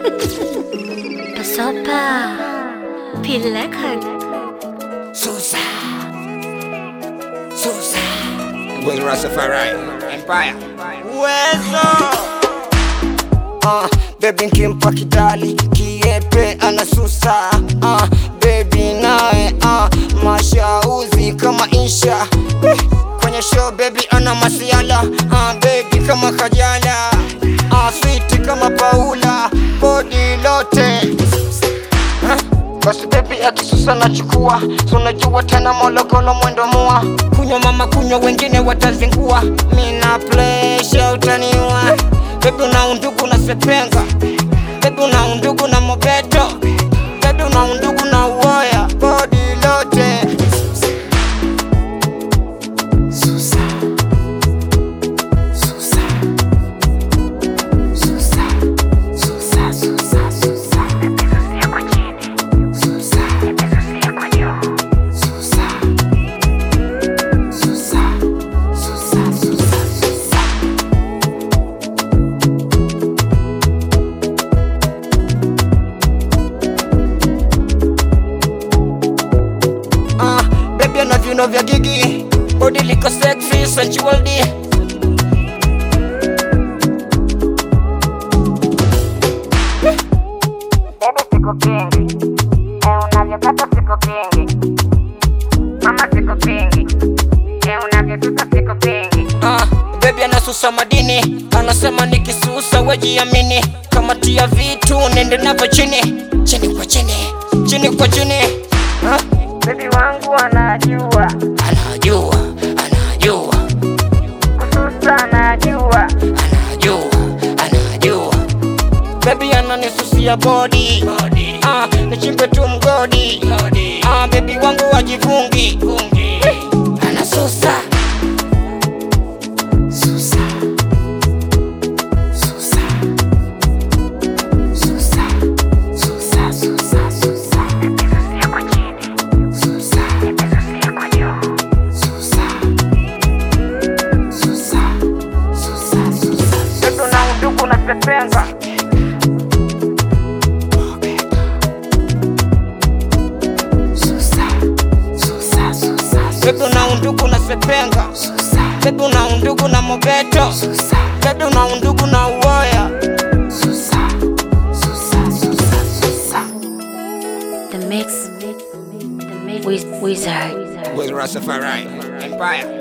Pasopa Pilekhan Susa. Susa. With Rastafari Empire. Uwezo. Uh, baby nkimpa kidali kiepe anasusa uh, baby naye uh, mashauzi kama insha eh, kwenye show baby ana masiala uh, baby kama kajala uh, sweet kama paula bodi lote basi bebi akisusa nachukua sunajua tena mologolo mwendo mua kunywa mama kunywa wengine watazingua mina plesha utaniwa bebi una undugu na sepenga bebi una undugu na mobeto bebi una undugu na uoya bodi lote uh, bebi ana viuno vya gigi bodi liko sexy sensual D. Baby sikupingi, eh, unavyokata sikupingi, mama sikupingi, eh, unavyosusa sikupingi. Ah, bebi anasusa madini, anasema nikisusa wejiamini, kama tia vitu nende navyo chini chini kwa chini chini kwa chini. Ah, Baby wangu anajua, anajua anajua kususa anajua, anajua anajua, bebi ananisusia body ah, nichimbe tu mgodi ah, bebi wangu wajivungi anasusa baby una undugu na sepenga, bebi una undugu na sepenga bebi una undugu na mobeto bebi una undugu na uoya The Mix The Mix Wiz- Wizard with Rastafari Empire.